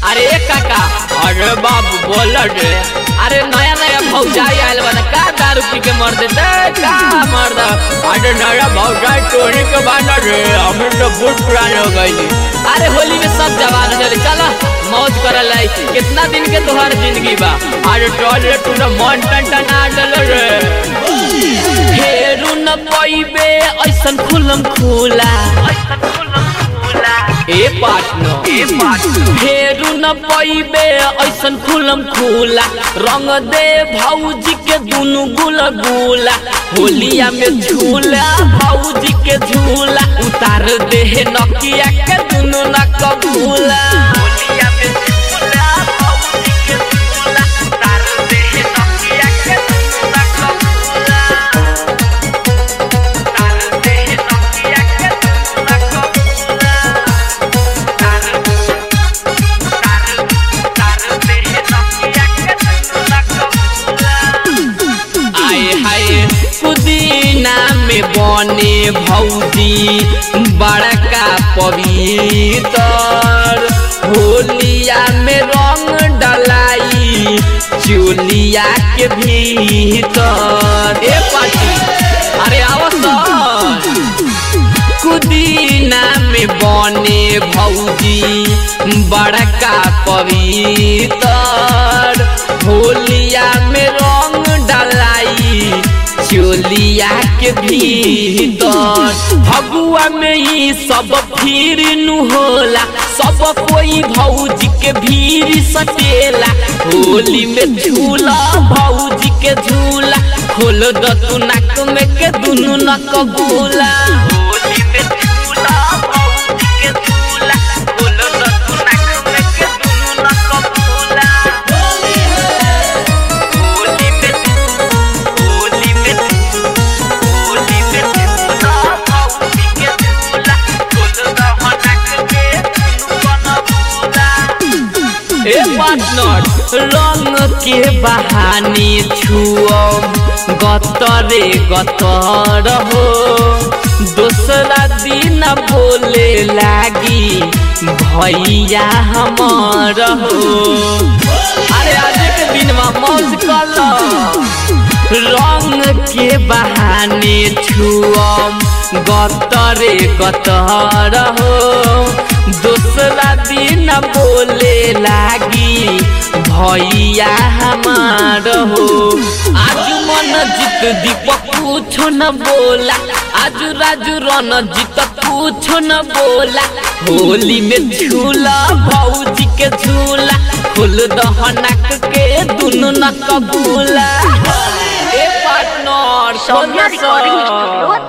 अरे काका अरे बाबू बोल रे अरे नया नया भौजाई आयल बना का दारू पी के मर देते का मर दा अरे नया भौजाई टोनी के बाना रे हम तो बहुत पुराने हो गई अरे होली में सब जवान चले चलो मौज करल लाई कितना दिन के तोहर जिंदगी बा अरे टोल रे तू मन टन टन आ डल रे फेरू न पइबे ऐसन खुलम खुला ए पार्टनर ए पार्टनर फेरू न पइबे ऐसन खुलम खुला रंग दे भौजी के दुनु गुला गुला होलिया में झूला भौजी के झूला उतार दे नकिया के दुनु न कबूला होलिया में झूला भौजी के झूला उतार दे नकिया के दुनु न कबूला उतार दे नकिया के दुनु न कबूला आए हाय पुदीना में बने भौजी बड़का पवित्र होलिया में रंग डलाई चोलिया के भीतर ए पाटी अरे आवसन कुदीना में बने भौजी बड़का पवित्र होलिया में रंग डलाई चोलिया के भीतर भगुआ में ही सब फिर नु होला सब कोई भौजी के भीड़ सटेला होली में झूला भौजी के झूला खोल द तू नाक में के दुनु न कबूला होली में झूला भौजी के झूला खोल द तू नाक में के दुनु न कबूला होली में होली में होली में झूला भौजी के झूला खोल द नाक के दुनु न कबूला ए पार्टनर रंग के बहाने छुअम गतरे गतर हो दूसरा दिन बोले लागी भैया हमर हो अरे आज के दिन में मौज कर रंग के बहाने छुअम गतरे गतर हो दूसरा दिन बोले लागी भैया हमार हो आज मन जीत दीपक कुछ न बोला आज राजू रन जीत कुछ न बोला होली में झूला भौजी के झूला खुल दहनक के दुनु न कबूला ए पार्टनर सौम्या रिकॉर्डिंग स्टूडियो